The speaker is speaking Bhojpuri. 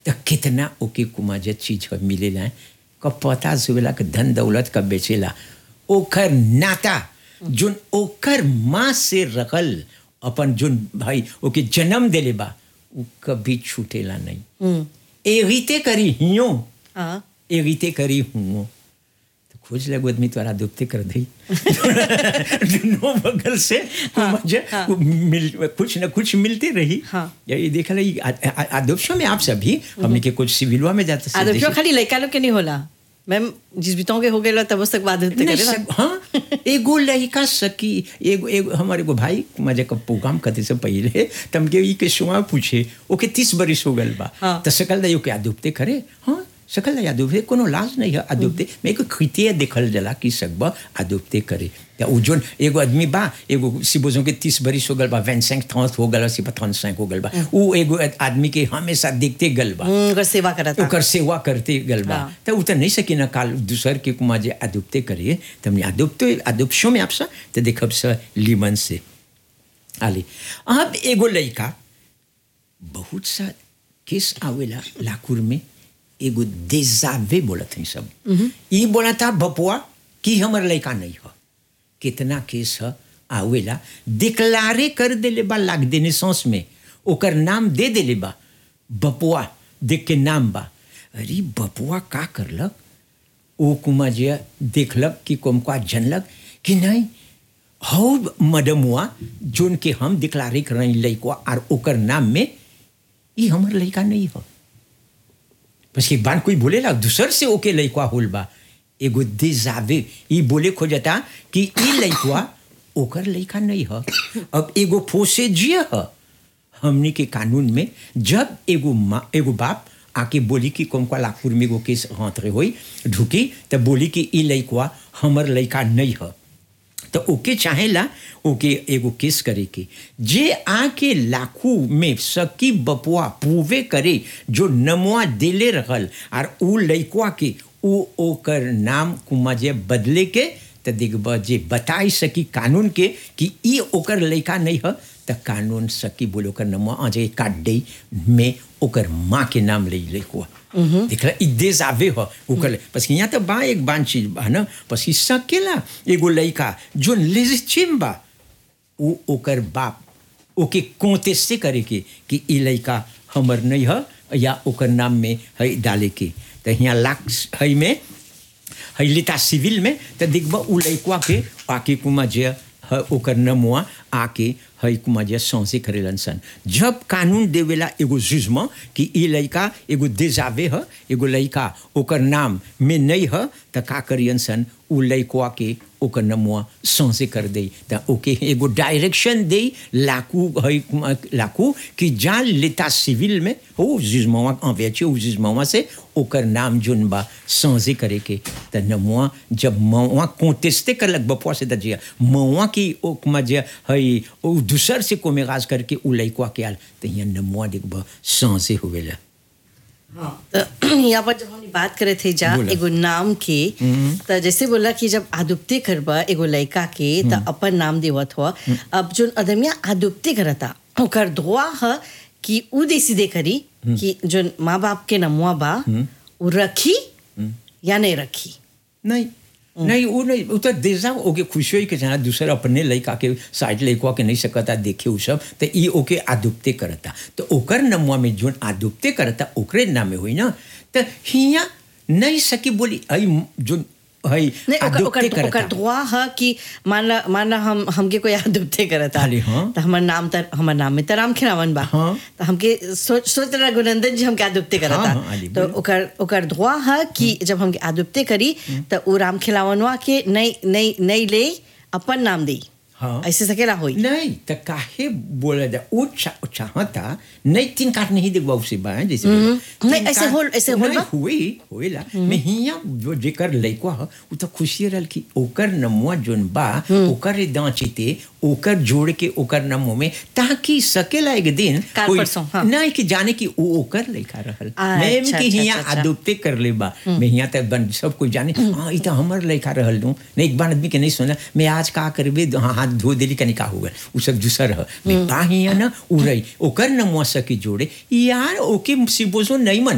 त कितना ओके कुमाजे चीज ह मिलेला क पता जुवेला क धन दौलत क बेचेला ओकर नाता जोन ओकर माँ से रखल अपन जोन भाई ओके जन्म देले बा उ कभी छूटेला नहीं एगिते करी हियो हाँ एगिते करी हुओ तो खोज लगो आदमी तोरा दुपते कर दई दोनों बगल से मुझे मिल कुछ न कुछ मिलते रही हाँ। ये देखा रही आदोपशो में आप सभी हमने के कुछ सिविलवा में जाते आदम क्यों खाली लड़का लोग के नहीं होला मैम जिस बितों के हो गए तब उस तक बात होते नहीं करे ना सब हाँ एगो लड़का सकी एगो एगो हमारे एगो भाई मजे का प्रोग्राम करते से पहले तम के ई के सुआ पूछे ओके तीस बरिस हो गल बा हाँ। तो सकल दयो के आदुपते करे हाँ सकल दया आदुपते कोनो लाज नहीं है आदुपते मैं को खितिया देखल जला कि सकबा आदुपते करे या उ जोन एगो आदमी बा एगो सिबोजों के तीस बरिस हो गल बा 25 30 हो गल सी 35 हो गल बा उ एगो आदमी के हमेशा देखते गल बा हम्म, अगर सेवा करा था ओकर सेवा करते गल बा हाँ। तो उ त नहीं सकी ना काल दूसर के कुमा जे आदुपते करिए तमने आदुपते आदुपशो में आपसा तो देखब स लीमन से आली अब एगो लड़का बहुत सा केस आवेला लाकुर में एगो देजावे बोलत हैं सब ई बोला था बपुआ कि हमर लड़का नहीं हो कितना केस है आवेला डिक्लारे कर देले बा लाग देने सांस में ओकर नाम दे देले बा बपुआ देख के नाम बा अरे बपुआ का करलक ओ कुमा जे देखलक कि कोमका जनलक कि नहीं हौ मडमुआ जोन के हम डिक्लारे कर रही लड़का और ओकर नाम में ई हमर लड़का नहीं हो बस एक बार कोई बोलेला दूसर से ओके लड़का होल बा एगो देजावे ई बोले खोजता कि ई लड़का ओकर लड़का नहीं ह अब एगो फोसे जिया ह हमनी के कानून में जब एगो माँ एगो बाप आके बोली कि कोमका लाखपुर में एगो केस हाथ रे होई ढुकी तब बोली कि ई लड़का हमर लड़का नहीं ह तो ओके चाहेला ओके एगो केस करे के जे आके लाखू में सकी बपुआ पूवे करे जो नमुआ देले रहल और उ लड़का के उ ओकर नाम कुमा जे बदले के तो देखब जे बताई सकी कानून के कि ई ओकर लड़का नहीं है तो कानून सकी बोले ओकर नमुआ अजे काट दे में ओकर माँ के नाम ले लड़का देखला ई देश आवे हो ओकर बस यहाँ तो बा एक बान चीज बा ना बस ई सकेला एगो लड़का जो लेजिटिम बा उ ओकर बाप ओके कोंटेस्टे करे के कि ई लड़का हमर नहीं है या ओकर नाम में है डाले के तो यहाँ लाख है में है लिता सिविल में तो देखबा उ लड़का के आके कुमा जे है ओकर नमुआ आके है कुमा जे सौंसे करेलन सन जब कानून देवेला एगो जुजमा कि ई लड़का एगो देजावे है एगो लड़का ओकर नाम में नहीं है तो का करियन सन उ लड़का के ओकर नमुआ सौंसे कर दे तो ओके एगो डायरेक्शन दे लाकू है लाकू कि जान लेता सिविल में हो जुजमावा अवेचे उ जुजमावा से ओकर नाम जोन बा सौंसे करे के तो नमुआ जब मवा कोंटेस्टे करलक बपुआ से दजिया मवा की ओकमा जे है ओ दूसर से कोमेगाज करके उ लड़का के आल तो यहाँ नमुआ देखब सौंसे हुएला तो यहाँ पर जब हमने बात करे थे जा बोला। एगो नाम के तो जैसे बोला कि जब आदुप्ते करबा एगो लड़का के तो अपन नाम देवत हुआ अब जो अदमिया आदुप्ते करता ओकर दुआ है कि उ देसी दे करी कि जो माँ बाप के नमुआ बा उ रखी या नहीं रखी नहीं नहीं वो नहीं वो तो देजा ओके खुशी हुई कि जना दूसरा अपने लड़का के साइड लड़का के नहीं सकता देखे उ सब तो ई ओके आदुपते करता तो ओकर नमुआ में जोन आदुपते करता ओकरे नाम में हुई ना तो हिया नहीं सकी बोली आई जो है नहीं ओकर आदुपते ओकर ओकर करता दुआ है कि मान ला मान ला हम हमके कोई आदुप्ते करता खाली, हाँ। तो हमार नाम तर हमार नाम में तराम खिरावन बा हाँ। तो हमके सोच सोच रहा गुनंदन जी हमके आदुप्ते करता हाँ, हाँ, आली, तो बोलो। ओकर ओकर दुआ है कि जब हमके आदुप्ते करी तो उ राम खिलावनवा के नहीं नहीं नहीं ले अपन नाम दे हाँ। ऐसे सकेला होई नहीं तो काहे बोला जा वो चा, चाहता नहीं तीन काट नहीं देखबा उसे बा हैं, जैसे बोला। नहीं, तीन ऐसे काट- होल- ऐसे होल नहीं, बा? हुई होइला मैं हिया जो जेकर लइका ह उ तो खुशी रहल कि ओकर नमुआ जोन बा ओकर दांचीते ओकर जोड़ के ओकर नमो में ताकि सकेला एक दिन काल कोई- परसों, हाँ। नहीं कि जाने कि वो ओकर लइका रहल अच्छा, मैं अच्छा, कि हिया अच्छा, अच्छा। आदुपते कर ले बा मैं हिया तक बन सब कोई जाने हाँ ई तो हमर लइका रहल नु नहीं एक बार आदमी के नहीं सुना मैं आज का करबे हाँ हाथ धो देली कनी का होगा उ सब दूसर ह मैं बा हिया ना उरई ओकर नमुआ सकी जोड़े यार ओके सिबोजो नहीं मन